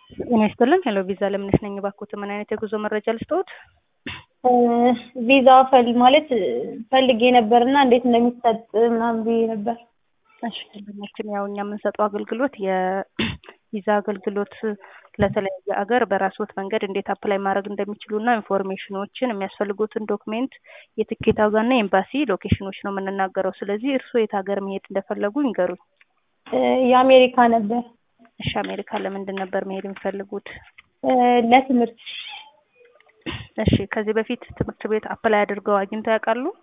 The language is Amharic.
ጤና ይስጥልን ሄሎ ቪዛ ለምነሽ ነኝ። እባክዎት ምን አይነት የጉዞ መረጃ ልስጥዎት? ቪዛ ፈል ማለት ፈልጌ ነበር እና እንዴት እንደሚሰጥ ምናምን ብዬ ነበር። እሺ ደንበኛችን ያው እኛ የምንሰጠው አገልግሎት የቪዛ አገልግሎት ለተለያየ አገር በራስዎት መንገድ እንዴት አፕላይ ማድረግ እንደሚችሉ እና ኢንፎርሜሽኖችን የሚያስፈልጉትን ዶክሜንት የትኬት ዋጋና የኤምባሲ ሎኬሽኖች ነው የምንናገረው። ስለዚህ እርስዎ የት ሀገር መሄድ እንደፈለጉ ይንገሩኝ። የአሜሪካ ነበር እሺ አሜሪካ ለምንድን ነበር መሄድ የሚፈልጉት? ለትምህርት እሺ ከዚህ በፊት ትምህርት ቤት አፕላይ አድርገው አግኝተው ያውቃሉ?